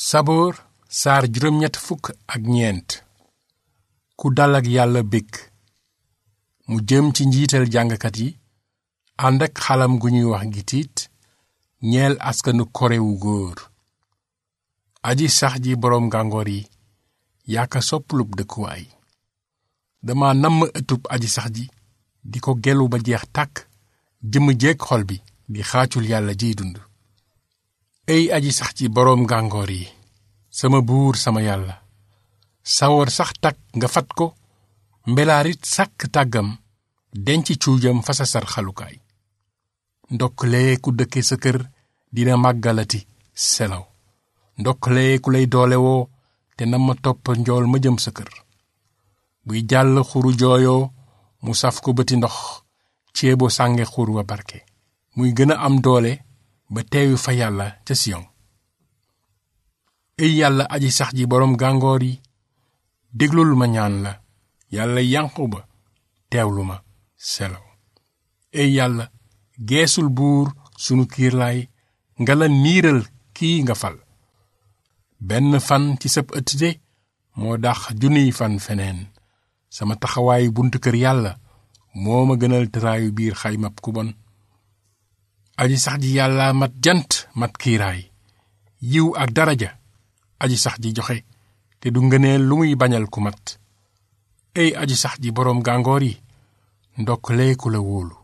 saboor saar juróom ñett fukk ak ñeent ku dal ak yàlla bég mu jëm ci njiital jàngkat yi ànd ak xalam gu ñuy wax gitiit ñeel askanu korewu góor aji sax ji boroom gàngoor yi yaaka soppalub dëkkuwaay dama namm ëttub aji sax ji di ko gelu ba jeex tàkk jëmm jeeg xol bi di xaacul yàlla jiy dund ey aji sax ci boroom gàngoor yi sama buur sama yàlla sawar sax takk nga fat ko mbelaarit sàkk tàggam denc cuujam fa sa sar xalukaay ndokkalee ku dëkke sa kër dina màggalati selaw ndokkalee ku lay doolewoo te na ma topp njool ma jëm sa kër buy jàll xuru jooyoo mu saf ko bëti ndox ceebo sànge xur wa barke muy gën a am doole ba teewi fa yàlla ca siyon ey yàlla aji sax ji boroom gàngoor yi déglul ma ñaan la yàlla yanqu ba teewlu ma selaw ey yàlla geesul buur sunu kiirlaay nga la niiral kii nga fal benn fan ci sab ëtt de moo dax junniy fan feneen sama taxawaayu buntu kër yàlla moo ma gënal tëraayu biir xaymab ku bon aji sax ji yàlla mat jant mat kiiraay yiw ak daraja aji sax ji joxe te du ngëneel lu muy bañal ku mat ey aji sax ji boroom gàngoor yi ndokk lee ku la wóolu